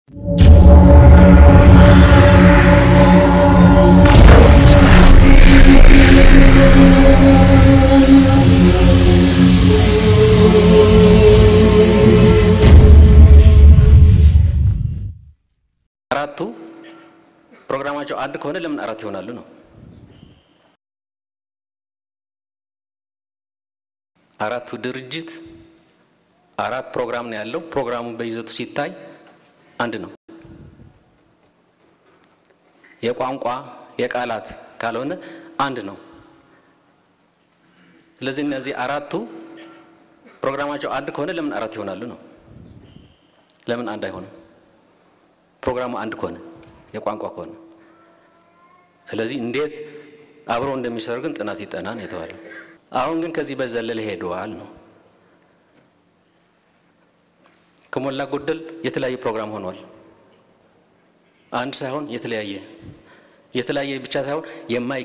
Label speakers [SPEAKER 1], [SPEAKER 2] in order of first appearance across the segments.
[SPEAKER 1] አራቱ ፕሮግራማቸው አንድ ከሆነ ለምን አራት ይሆናሉ ነው? አራቱ ድርጅት አራት ፕሮግራም ነው ያለው። ፕሮግራሙ በይዘቱ ሲታይ አንድ ነው። የቋንቋ የቃላት ካልሆነ አንድ ነው። ስለዚህ እነዚህ አራቱ ፕሮግራማቸው አንድ ከሆነ ለምን አራት ይሆናሉ ነው? ለምን አንድ አይሆንም? ፕሮግራሙ አንድ ከሆነ የቋንቋ ከሆነ ስለዚህ እንዴት አብረው እንደሚሰሩ ግን ጥናት ይጠና ነው የተባለው። አሁን ግን ከዚህ በዘለለ ሄደዋል ነው። ከሞላ ጎደል የተለያየ ፕሮግራም ሆኗል። አንድ ሳይሆን የተለያየ የተለያየ ብቻ ሳይሆን የማይ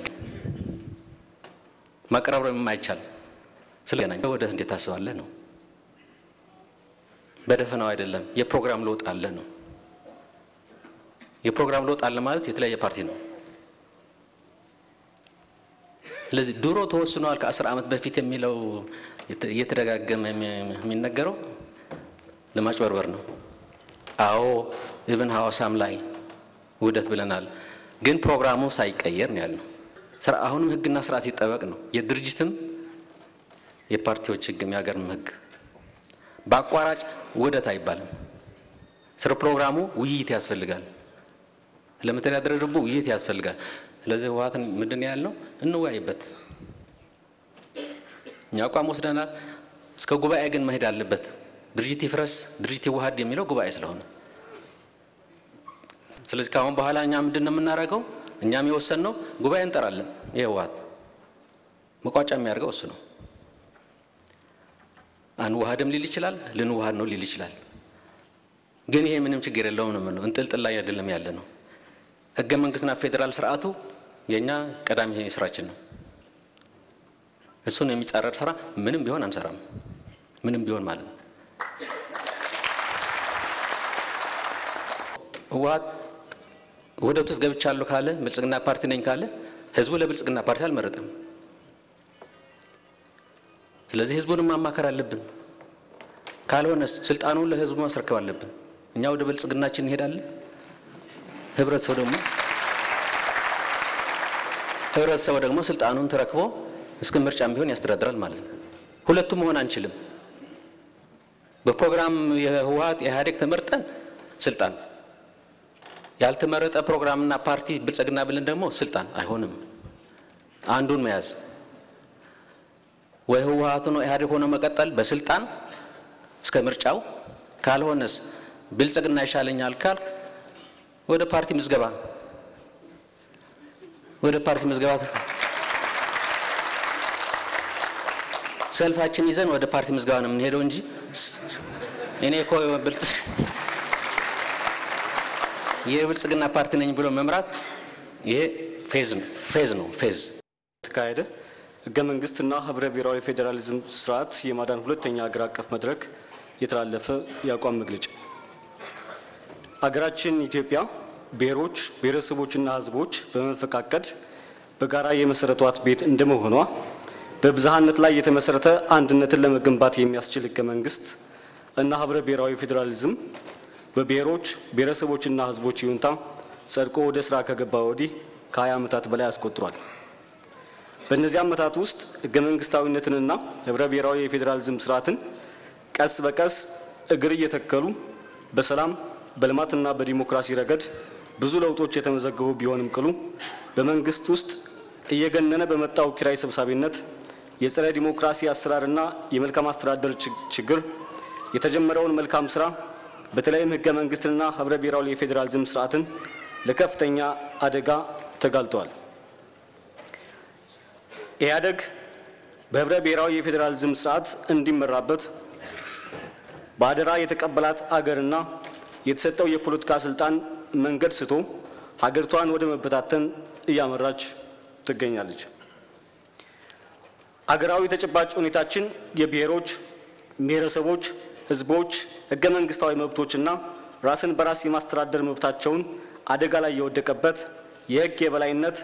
[SPEAKER 1] ማቀራረብ የማይቻል ስለገናኝ ወደ እንዴት ታስባለህ ነው። በደፈናው አይደለም። የፕሮግራም ለውጥ አለ ነው። የፕሮግራም ለውጥ አለ ማለት የተለያየ ፓርቲ ነው። ስለዚህ ድሮ ተወስኗል ከአስር ዓመት በፊት የሚለው እየተደጋገመ የሚነገረው ለማጭበርበር ነው። አዎ ኢብን ሐዋሳም ላይ ውህደት ብለናል፣ ግን ፕሮግራሙ ሳይቀየር ነው ያልነው። ስራ አሁንም ህግና ስርዓት ይጠበቅ ነው። የድርጅትም የፓርቲዎች ህግም የሀገርም ህግ በአቋራጭ ውህደት አይባልም። ስለ ፕሮግራሙ ውይይት ያስፈልጋል። ለመተዳደሪያ ደንቡ ውይይት ያስፈልጋል። ስለዚህ ህወሓትን ምንድን ያልነው እንወያይበት። እኛ አቋም ወስደናል። እስከ ጉባኤ ግን መሄድ አለበት። ድርጅት ይፍረስ፣ ድርጅት ይዋሃድ የሚለው ጉባኤ ስለሆነ ስለዚህ ከአሁን በኋላ እኛ ምንድን ነው የምናደርገው? እኛም የወሰንነው ጉባኤ እንጠራለን። የህወሓት መቋጫ የሚያደርገው እሱ ነው። አንዋሃድም ሊል ይችላል፣ ልንዋሃድ ነው ሊል ይችላል። ግን ይሄ ምንም ችግር የለውም ነው የምንለው። እንጥልጥል ላይ አይደለም ያለ ነው። ህገ መንግስትና ፌዴራል ስርዓቱ የእኛ ቀዳሚ ስራችን ነው። እሱን የሚጻረር ስራ ምንም ቢሆን አንሰራም። ምንም ቢሆን ማለት ነው። ህወሓት ውህደት ውስጥ ገብቻለሁ ካለ ብልጽግና ፓርቲ ነኝ ካለ ህዝቡ ለብልጽግና ፓርቲ አልመረጠም። ስለዚህ ህዝቡንም ማማከር አለብን። ካልሆነስ ስልጣኑን ለህዝቡ ማስረከብ አለብን። እኛ ወደ ብልጽግናችን እንሄዳለን። ህብረተሰቡ ደግሞ ህብረተሰቡ ደግሞ ስልጣኑን ተረክቦ እስከ ምርጫም ቢሆን ያስተዳድራል ማለት ነው። ሁለቱም መሆን አንችልም። በፕሮግራም የህወሓት የኢህአዴግ ተመርጠን ስልጣን ያልተመረጠ ፕሮግራምና ፓርቲ ብልጽግና ብለን ደግሞ ስልጣን አይሆንም። አንዱን መያዝ ወይ ህወሓት ነው ኢህአዴግ ሆኖ መቀጠል በስልጣን እስከ ምርጫው፣ ካልሆነስ ብልጽግና ይሻለኛል ካል ወደ ፓርቲ ምዝገባ ወደ ፓርቲ ምዝገባ ሰልፋችን ይዘን ወደ ፓርቲ ምዝገባ ነው የምንሄደው እንጂ እኔ እኮ ብልጽ የብልጽግና ፓርቲ ነኝ ብሎ መምራት ይሄ ፌዝ ነው ፌዝ ነው ፌዝ
[SPEAKER 2] ተካሄደ ህገ መንግስትና ህብረ ብሔራዊ ፌዴራሊዝም ስርዓት የማዳን ሁለተኛ ሀገር አቀፍ መድረክ የተላለፈ የአቋም መግለጫ ሀገራችን ኢትዮጵያ ብሔሮች ብሔረሰቦችና ህዝቦች በመፈቃቀድ በጋራ የመሰረቷት ቤት እንደመሆኗ በብዝሃነት ላይ የተመሰረተ አንድነትን ለመገንባት የሚያስችል ህገ መንግስት እና ህብረ ብሔራዊ ፌዴራሊዝም በብሔሮች ብሔረሰቦችና ህዝቦች ይሁንታ ጸድቆ ወደ ስራ ከገባ ወዲህ ከ20 ዓመታት በላይ አስቆጥሯል። በእነዚህ ዓመታት ውስጥ ህገ መንግስታዊነትንና ህብረ ብሔራዊ የፌዴራሊዝም ስርዓትን ቀስ በቀስ እግር እየተከሉ በሰላም በልማትና በዲሞክራሲ ረገድ ብዙ ለውጦች የተመዘገቡ ቢሆንም ቅሉ በመንግስት ውስጥ እየገነነ በመጣው ኪራይ ሰብሳቢነት የጸረ ዲሞክራሲ አሰራርና የመልካም አስተዳደር ችግር የተጀመረውን መልካም ስራ በተለይም ህገ መንግስትንና ህብረ ብሔራዊ የፌዴራሊዝም ስርዓትን ለከፍተኛ አደጋ ተጋልጠዋል። ኢህአደግ በህብረ ብሔራዊ የፌዴራሊዝም ስርዓት እንዲመራበት በአደራ የተቀበላት አገርና የተሰጠው የፖለቲካ ስልጣን መንገድ ስቶ ሀገሪቷን ወደ መበታተን እያመራች ትገኛለች። አገራዊ ተጨባጭ ሁኔታችን የብሔሮች፣ ብሔረሰቦች፣ ህዝቦች ህገ መንግስታዊ መብቶችና ራስን በራስ የማስተዳደር መብታቸውን አደጋ ላይ የወደቀበት የሕግ የበላይነት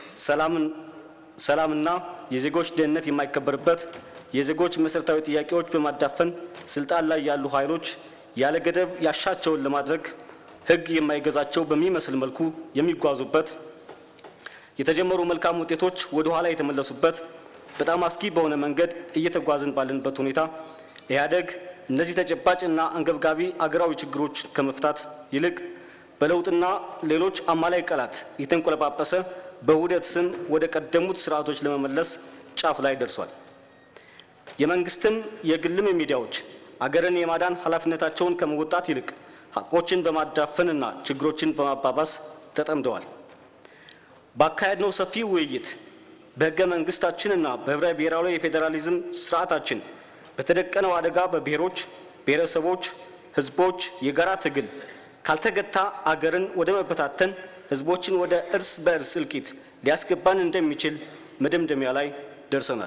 [SPEAKER 2] ሰላምና የዜጎች ደህንነት የማይከበርበት የዜጎች መሠረታዊ ጥያቄዎች በማዳፈን ስልጣን ላይ ያሉ ኃይሎች ያለ ገደብ ያሻቸውን ለማድረግ ሕግ የማይገዛቸው በሚመስል መልኩ የሚጓዙበት የተጀመሩ መልካም ውጤቶች ወደ ኋላ የተመለሱበት በጣም አስጊ በሆነ መንገድ እየተጓዝን ባለንበት ሁኔታ ኢህአደግ እነዚህ ተጨባጭ እና አንገብጋቢ አገራዊ ችግሮች ከመፍታት ይልቅ በለውጥና ሌሎች አማላይ ቃላት የተንቆለጳጰሰ በውህደት ስም ወደ ቀደሙት ስርዓቶች ለመመለስ ጫፍ ላይ ደርሷል። የመንግስትም የግልም ሚዲያዎች አገርን የማዳን ኃላፊነታቸውን ከመወጣት ይልቅ ሀቆችን በማዳፈንና ችግሮችን በማባባስ ተጠምደዋል። ባካሄድነው ሰፊ ውይይት በሕገ መንግስታችንና በህብረ ብሔራዊ የፌዴራሊዝም ስርዓታችን በተደቀነው አደጋ በብሔሮች፣ ብሔረሰቦች፣ ህዝቦች የጋራ ትግል ካልተገታ አገርን ወደ መበታተን ህዝቦችን ወደ እርስ በእርስ እልቂት ሊያስገባን እንደሚችል መደምደሚያ ላይ ደርሰናል።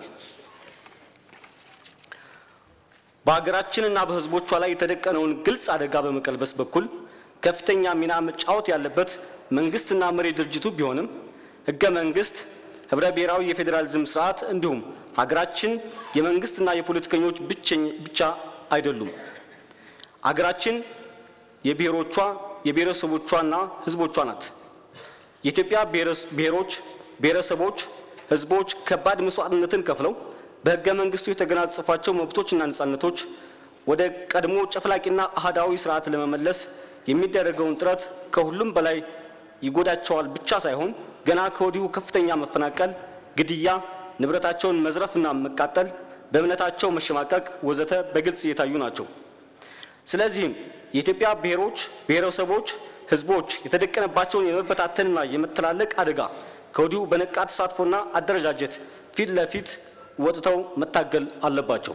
[SPEAKER 2] በሀገራችንና በህዝቦቿ ላይ የተደቀነውን ግልጽ አደጋ በመቀልበስ በኩል ከፍተኛ ሚና መጫወት ያለበት መንግስትና መሪ ድርጅቱ ቢሆንም ህገ መንግስት፣ ህብረ ብሔራዊ የፌዴራሊዝም ስርዓት እንዲሁም ሀገራችን የመንግስትና የፖለቲከኞች ብቻ አይደሉም። አገራችን የብሔሮቿ የብሔረሰቦቿና ህዝቦቿ ናት። የኢትዮጵያ ብሔሮች፣ ብሔረሰቦች፣ ህዝቦች ከባድ መስዋዕትነትን ከፍለው በህገ መንግስቱ የተገናጸፏቸው መብቶችና ነጻነቶች ወደ ቀድሞ ጨፍላቂና አህዳዊ ስርዓት ለመመለስ የሚደረገውን ጥረት ከሁሉም በላይ ይጎዳቸዋል ብቻ ሳይሆን ገና ከወዲሁ ከፍተኛ መፈናቀል፣ ግድያ፣ ንብረታቸውን መዝረፍና መቃጠል፣ በእምነታቸው መሸማቀቅ ወዘተ በግልጽ እየታዩ ናቸው። ስለዚህም የኢትዮጵያ ብሔሮች፣ ብሔረሰቦች፣ ህዝቦች የተደቀነባቸውን የመበታተንና የመተላለቅ አደጋ ከወዲሁ በነቃ ተሳትፎና አደረጃጀት ፊት ለፊት ወጥተው መታገል አለባቸው።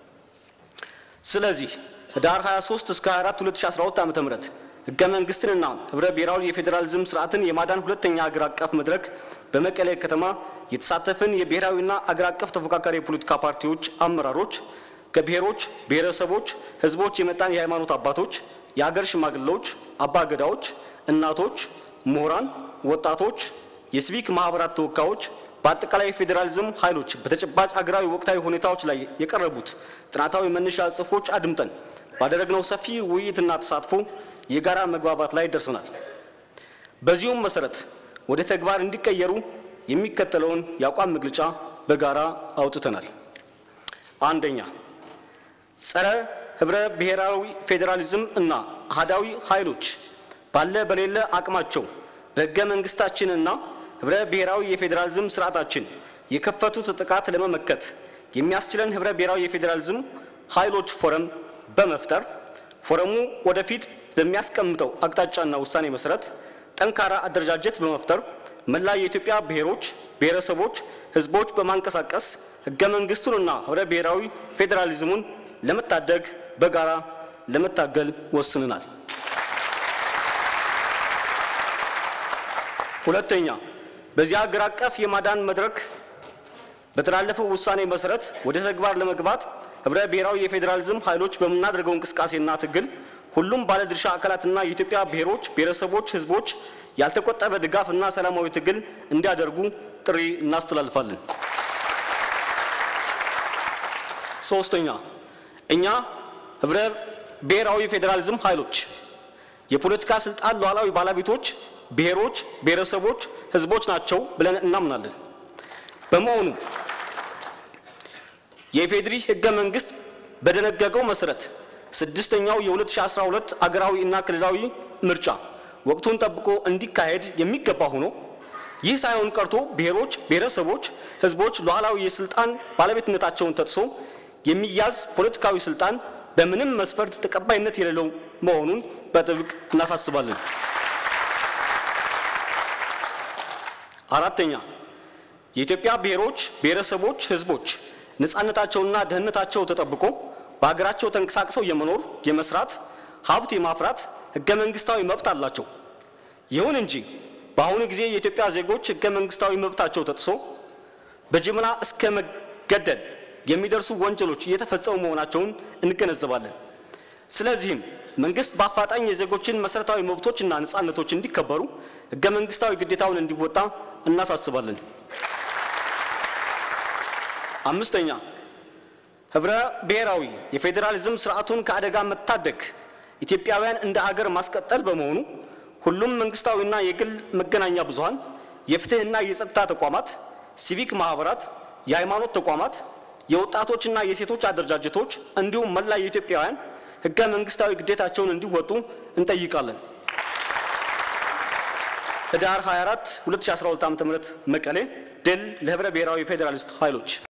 [SPEAKER 2] ስለዚህ ህዳር 23 እስከ 24 2012 ዓ ም ህገ መንግስትንና ህብረ ብሔራዊ የፌዴራሊዝም ስርዓትን የማዳን ሁለተኛ አገር አቀፍ መድረክ በመቀሌ ከተማ የተሳተፍን የብሔራዊና አገር አቀፍ ተፎካካሪ የፖለቲካ ፓርቲዎች አመራሮች ከብሔሮች፣ ብሔረሰቦች፣ ህዝቦች የመጣን የሃይማኖት አባቶች፣ የአገር ሽማግሌዎች፣ አባገዳዎች፣ እናቶች፣ ምሁራን፣ ወጣቶች፣ የሲቪክ ማህበራት ተወካዮች በአጠቃላይ የፌዴራሊዝም ኃይሎች በተጨባጭ አገራዊ ወቅታዊ ሁኔታዎች ላይ የቀረቡት ጥናታዊ መነሻ ጽሑፎች አድምጠን ባደረግነው ሰፊ ውይይትና ተሳትፎ የጋራ መግባባት ላይ ደርሰናል። በዚሁም መሰረት ወደ ተግባር እንዲቀየሩ የሚከተለውን የአቋም መግለጫ በጋራ አውጥተናል። አንደኛ፣ ጸረ ህብረ ብሔራዊ ፌዴራሊዝም እና አህዳዊ ኃይሎች ባለ በሌለ አቅማቸው በህገ መንግስታችንና ህብረ ብሔራዊ የፌዴራሊዝም ስርዓታችን የከፈቱት ጥቃት ለመመከት የሚያስችለን ህብረ ብሔራዊ የፌዴራሊዝም ኃይሎች ፎረም በመፍጠር ፎረሙ ወደፊት በሚያስቀምጠው አቅጣጫና ውሳኔ መሰረት ጠንካራ አደረጃጀት በመፍጠር መላ የኢትዮጵያ ብሔሮች፣ ብሔረሰቦች፣ ህዝቦች በማንቀሳቀስ ህገ መንግስቱንና ህብረ ብሔራዊ ፌዴራሊዝሙን ለመታደግ በጋራ ለመታገል ወስንናል። ሁለተኛ በዚህ ሀገር አቀፍ የማዳን መድረክ በተላለፈው ውሳኔ መሰረት ወደ ተግባር ለመግባት ህብረ ብሔራዊ የፌዴራሊዝም ኃይሎች በምናደርገው እንቅስቃሴና ትግል ሁሉም ባለድርሻ አካላትና የኢትዮጵያ ብሔሮች፣ ብሔረሰቦች፣ ህዝቦች ያልተቆጠበ ድጋፍና ሰላማዊ ትግል እንዲያደርጉ ጥሪ እናስተላልፋለን። ሶስተኛ እኛ ህብረ ብሔራዊ ፌዴራሊዝም ኃይሎች የፖለቲካ ስልጣን ሉዓላዊ ባለቤቶች ብሔሮች፣ ብሔረሰቦች፣ ህዝቦች ናቸው ብለን እናምናለን። በመሆኑ የኢፌዴሪ ህገ መንግስት በደነገገው መሰረት ስድስተኛው የ2012 አገራዊ እና ክልላዊ ምርጫ ወቅቱን ጠብቆ እንዲካሄድ የሚገባ ሆኖ ይህ ሳይሆን ቀርቶ ብሔሮች፣ ብሔረሰቦች፣ ህዝቦች ሉዓላዊ የስልጣን ባለቤትነታቸውን ተጥሶ የሚያዝ ፖለቲካዊ ስልጣን በምንም መስፈርት ተቀባይነት የሌለው መሆኑን በጥብቅ እናሳስባለን። አራተኛ የኢትዮጵያ ብሔሮች፣ ብሔረሰቦች፣ ህዝቦች ነፃነታቸውና ደህንነታቸው ተጠብቆ በሀገራቸው ተንቀሳቅሰው የመኖር የመስራት፣ ሀብት የማፍራት ህገ መንግስታዊ መብት አላቸው። ይሁን እንጂ በአሁኑ ጊዜ የኢትዮጵያ ዜጎች ህገ መንግስታዊ መብታቸው ተጥሶ በጅምላ እስከ መገደል የሚደርሱ ወንጀሎች እየተፈጸሙ መሆናቸውን እንገነዘባለን። ስለዚህም መንግስት በአፋጣኝ የዜጎችን መሰረታዊ መብቶችና ነጻነቶች እንዲከበሩ ህገ መንግስታዊ ግዴታውን እንዲወጣ እናሳስባለን። አምስተኛ ህብረ ብሔራዊ የፌዴራሊዝም ስርዓቱን ከአደጋ መታደግ ኢትዮጵያውያን እንደ አገር ማስቀጠል በመሆኑ ሁሉም መንግስታዊና የግል መገናኛ ብዙሃን፣ የፍትህና የጸጥታ ተቋማት፣ ሲቪክ ማህበራት፣ የሃይማኖት ተቋማት፣ የወጣቶችና የሴቶች አደረጃጀቶች እንዲሁም መላ የኢትዮጵያውያን ህገ መንግስታዊ ግዴታቸውን እንዲወጡ እንጠይቃለን። ህዳር 24 2012 ዓ.ም መቀሌ። ድል ለህብረ ብሔራዊ ፌዴራሊስት ኃይሎች!